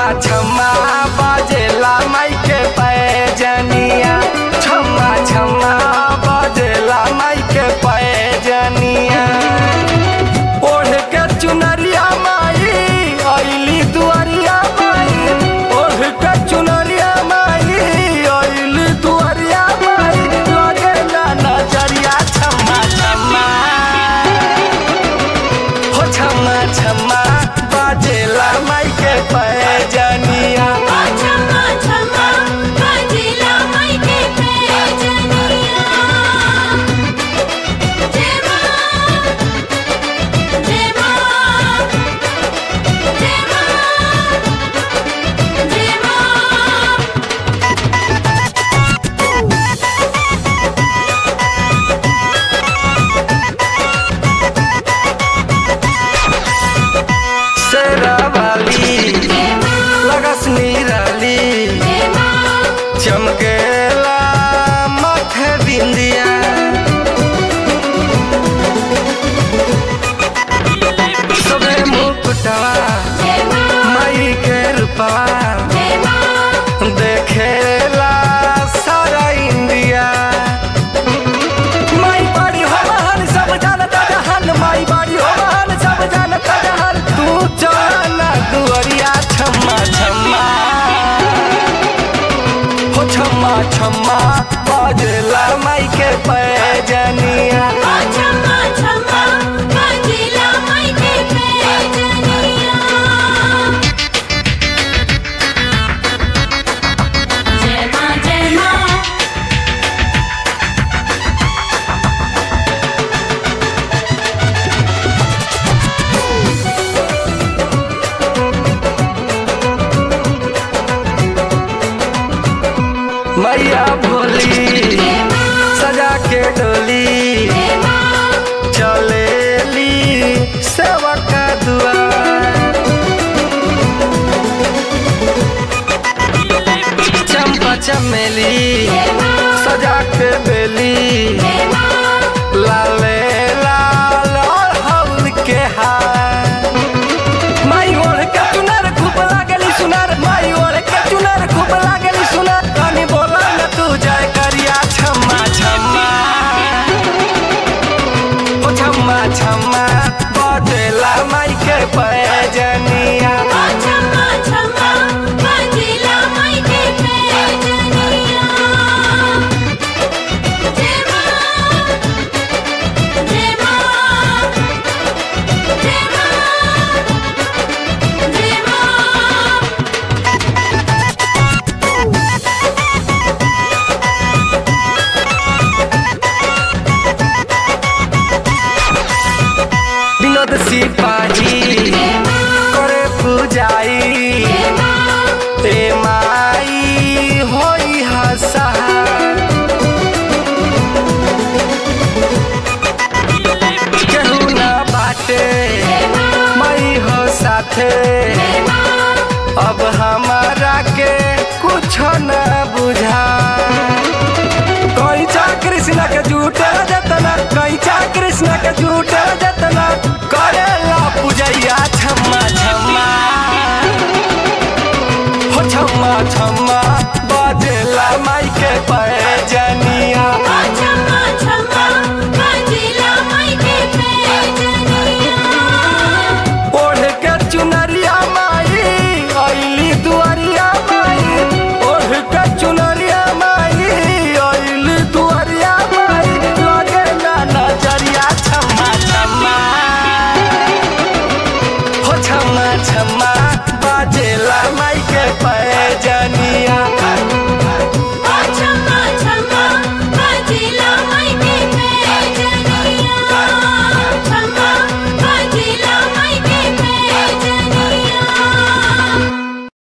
छम्मा छम्मा बाजेला माई के पैजनिया छम्मा छम्मा बाजेला माई के पैजनिया ओढ़ के चुनरिया माई अइली दुआरिया माई ओढ़ के चुनरिया माई अइली दुआरिया माई लगेला नजरिया छम्मा छम्मा हो छम्मा छम्मा बाजेला माई के पैजनिया छम्मा छम्मा बाजेला माई के पैजनिया जय मां जय मां जय मां जय मां शेरावाली लगस निराली चमकेला माथे बिंदिया सबे मुकुटवा माई के रूपवा देखेला सारा इंडिया माई बाड़ी हो महान सब जानता जहान माई बाड़ी हो महान सब जानता जहान तू जाना दुआरिया छम्मा छम्मा हो छम्मा छम्मा बाजला माई के पैजनिया छम्मा छम्मा बाजेला माई के पैजनिया जय मां जय मां मैया भोली सजा के डोली चलेली सेवा का दुआर चंपा चमेली सजा के बेली लाले लाल और हौल के हार माई ओढ़ के चुनर खूब लागली सुनर माई ओढ़ के चुनर खूब लागली सुनर कनी बोला न तू जय करिया छम्मा छम्मा ओ छम्मा छम्मा बजेला माई के पैजनिया छम्मा छम्मा बाजेला माई के पैजनिया जय मां जय मां जय मां जय मां विनोद सिपाही करे पूजाई ए माई होई हसा केहू ना बाटे मई हो साथे अब हमारा के कुछ न बुझा कैचा कृष्ण के झूठे जतना कैचा कृष्ण के झूठे जतना करेला पूजैया छम्मा छम्मा हो छम्मा छम्मा